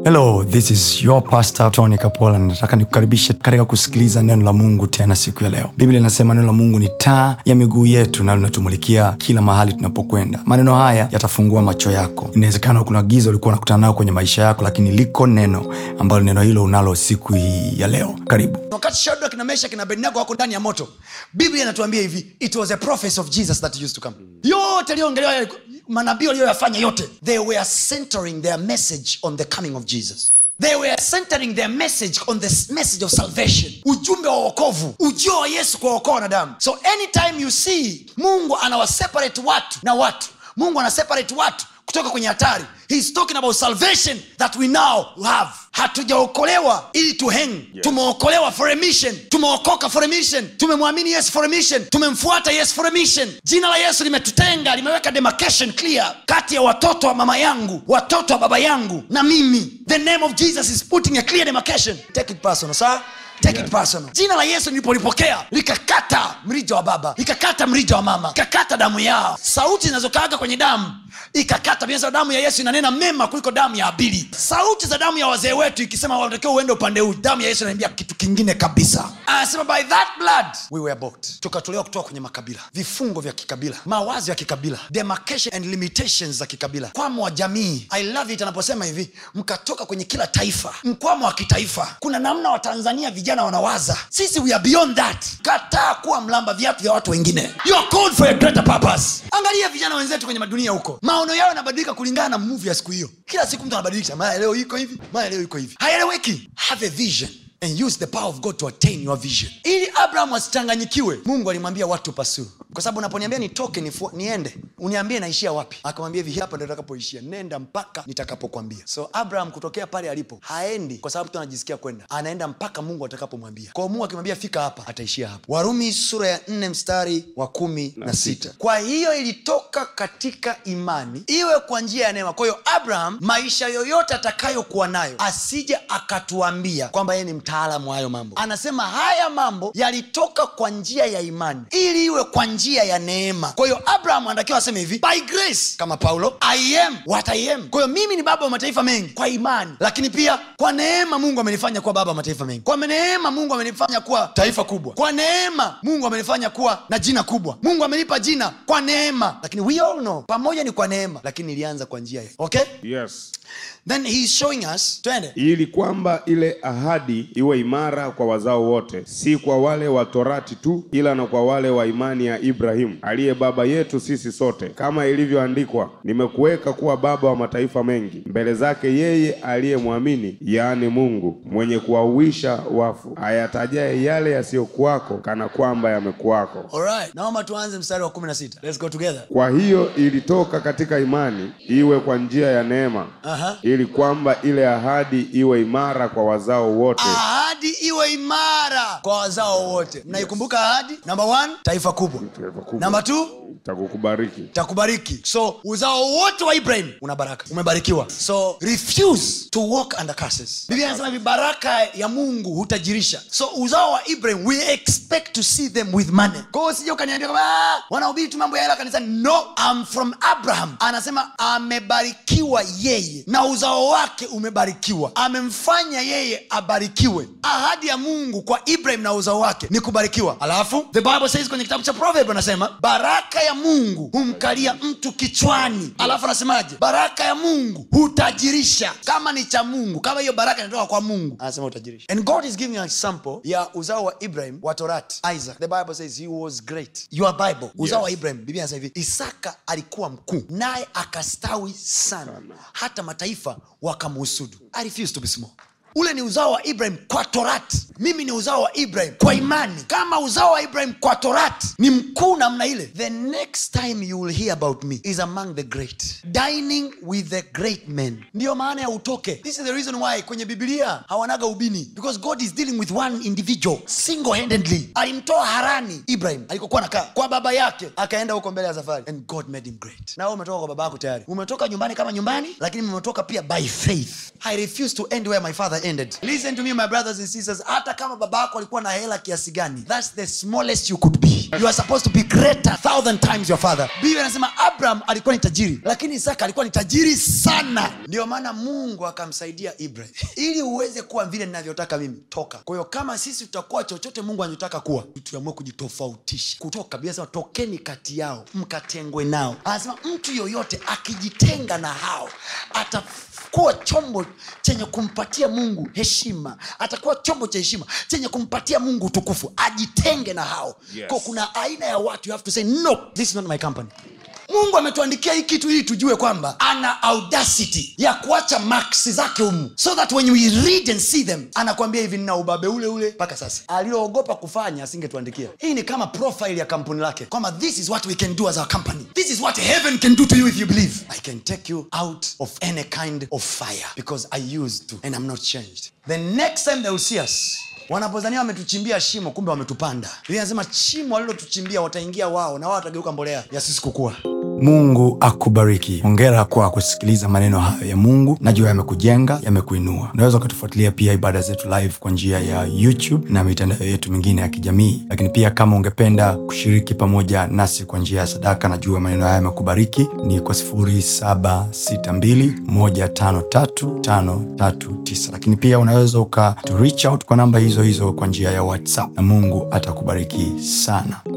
hello this is your pastor tony kapola nataka nikukaribishe katika kusikiliza neno la mungu tena siku ya leo biblia inasema neno la mungu ni taa ya miguu yetu na linatumulikia kila mahali tunapokwenda maneno haya yatafungua macho yako inawezekana kuna giza ulikuwa unakutana nayo kwenye maisha yako lakini liko neno ambalo neno hilo unalo siku hii ya leo karibu wakati shadrak na meshak na abednego wako ndani ya moto biblia inatuambia hivi it was a prophecy of jesus that used to come yote aliyoongelewa manabii walioyafanya yote they were centering their message on the coming of jesus they were centering their message on the message of salvation ujumbe wa wokovu ujio wa yesu kwa wokoa wanadamu so anytime you see mungu anawaseparate watu na watu mungu anaseparate watu kutoka kwenye hatari He's talking about salvation that we now have hatujaokolewa ili tu hang yes. tumeokolewa for a mission tumeokoka for a mission tumemwamini yesu for a mission tumemfuata yesu for a mission jina la yesu limetutenga limeweka demarcation clear kati ya watoto wa mama yangu watoto wa baba yangu na mimi the name of jesus is putting a clear demarcation take it personal sir take it personal jina la yesu nilipolipokea likakata mrija wa baba likakata mrija wa mama likakata damu yao sauti zinazokaaga kwenye damu ikakata bila damu ya yesu inanena mema kuliko damu ya abili sauti za damu ya wazee wetu ikisema wanatakiwa uende upande huu damu ya yesu inaambia kitu kingine kabisa anasema by that blood we were bought tukatolewa kutoka kwenye makabila vifungo vya kikabila mawazo ya kikabila demarcation and limitations za kikabila kwamo wa jamii i love it anaposema hivi mkatoka kwenye kila taifa mkwamo wa kitaifa kuna namna watanzania vijana wanawaza sisi we are beyond that kataa kuwa mlamba viatu vya watu wengine you are called for a greater purpose angalia vijana wenzetu kwenye madunia huko maono yao yanabadilika kulingana na muvi ya siku hiyo kila siku mtu anabadilisha maya leo iko hivi maya leo iko hivi haeleweki have a vision and use the power of god to attain your vision ili abraham asichanganyikiwe mungu alimwambia watu pasuu kwa sababu unaponiambia nitoke nifu, niende uniambie naishia wapi akamwambia hivi hapa ndo takapoishia nenda mpaka nitakapokwambia so abraham kutokea pale alipo haendi kwa sababu tu anajisikia kwenda anaenda mpaka mungu atakapomwambia kwao mungu akimwambia fika hapa ataishia hapa warumi sura ya nne mstari wa kumi na, na sita kwa hiyo ilitoka katika imani iwe kwa njia ya neema kwa hiyo abraham maisha yoyote atakayokuwa nayo asije akatuambia kwamba yeye ni mtaalamu wa hayo mambo anasema haya mambo yalitoka kwa njia ya imani ili iwe kwa njia ya neema kwa hiyo abraham anatakiwa aseme hivi by grace kama paulo i am what i am kwa hiyo mimi ni baba wa mataifa mengi kwa imani lakini pia kwa neema mungu amenifanya kuwa baba wa mataifa mengi kwa neema mungu amenifanya kuwa taifa kubwa kwa neema mungu amenifanya kuwa na jina kubwa mungu amenipa jina kwa neema lakini we all know pamoja ni kwa neema lakini ilianza kwa njia ya okay yes then he is showing us twende ili kwamba ile ahadi iwe imara kwa wazao wote si kwa wale wa torati tu ila na kwa wale wa imani ya ibrahimu aliye baba yetu sisi sote kama ilivyoandikwa nimekuweka kuwa baba wa mataifa mengi mbele zake yeye aliyemwamini yaani mungu mwenye kuwauisha wafu ayatajaye yale yasiyokuwako kana kwamba yamekuwako alright naomba tuanze mstari wa 16 let's go together kwa hiyo ilitoka katika imani iwe kwa njia ya neema Aha. ili kwamba ile ahadi iwe imara kwa wazao wote ahadi iwe imara kwa wazao wote mnaikumbuka ahadi namba one taifa kubwa Taifa kubwa. namba t takukubariki takubariki so uzao wote wa ibrahim una baraka umebarikiwa so refuse to walk under curses biblia anasema hivi baraka ya mungu hutajirisha so uzao wa ibrahim we expect to see them with money kwa hiyo sija ukaniambia kwamba "Ah, wanahubiri tu mambo ya hela kanisani no I'm from abraham anasema amebarikiwa yeye na uzao wake umebarikiwa amemfanya yeye abarikiwe ahadi ya mungu kwa ibrahim na uzao wake ni kubarikiwa alafu the bible says kwenye kitabu cha proverb anasema baraka ya mungu humkalia mtu kichwani alafu anasemaje baraka ya mungu hutajirisha kama ni cha mungu kama hiyo baraka inatoka kwa mungu anasema hutajirisha and god is giving an example ya uzao wa ibrahim wa torati isaac the bible says he was great your bible uzao wa ibrahim biblia anasema hivi isaka alikuwa mkuu naye akastawi sana hata mataifa wakamhusudu i refuse to be small ule ni uzao wa ibrahim kwa torati mimi ni uzao wa ibrahim kwa imani kama uzao wa ibrahim kwa torati ni mkuu namna ile the next time you will hear about me is among the great dining with the great men ndiyo maana ya utoke this is the reason why kwenye bibilia hawanaga ubini because god is dealing with one individual single handedly alimtoa harani ibrahim alikokuwa nakaa kwa baba yake akaenda huko mbele ya safari and god made him great na wewe umetoka kwa baba yako tayari umetoka nyumbani kama nyumbani lakini umetoka pia by faith i refuse to end where my father ended listen to me my brothers and sisters hata kama baba yako alikuwa na hela kiasi gani that's the smallest you could be you are supposed to be greater thousand times your father biblia anasema abraham alikuwa ni tajiri lakini isaka alikuwa ni tajiri sana ndio maana mungu akamsaidia ibrahim ili uweze kuwa vile ninavyotaka mimi toka kwa hiyo kama sisi tutakuwa chochote mungu anachotaka kuwa tuamue kujitofautisha kutoka biblia anasema tokeni kati yao mkatengwe nao anasema mtu yoyote akijitenga na hao atakuwa chombo chenye kumpatia mungu heshima atakuwa chombo cha heshima chenye kumpatia mungu utukufu ajitenge na hao Yes. Kwa kuna aina ya watu you have to say no this is not my company mungu ametuandikia hii kitu ili tujue kwamba ana audacity ya kuacha maksi zake humu so that when we read and see them anakwambia hivi nina ubabe ule ule mpaka sasa aliyoogopa kufanya asingetuandikia hii ni kama profile ya kampuni lake kwamba this is what we can do as our company this is what heaven can do to you if you believe i can take you out of any kind of fire because i used to and i'm not changed the next time they will see us wanapozania wametuchimbia shimo kumbe wametupanda Biblia inasema shimo walilotuchimbia wataingia wao na wao watageuka mbolea ya sisi kukua mungu akubariki hongera kwa kusikiliza maneno hayo ya mungu najua yamekujenga yamekuinua unaweza ukatufuatilia pia ibada zetu live kwa njia ya youtube na mitandao yetu mingine ya kijamii lakini pia kama ungependa kushiriki pamoja nasi kwa njia ya sadaka najua maneno haya yamekubariki ni kwa 762153539 lakini pia unaweza uka to reach out kwa namba hizo hizo kwa njia ya whatsapp na mungu atakubariki sana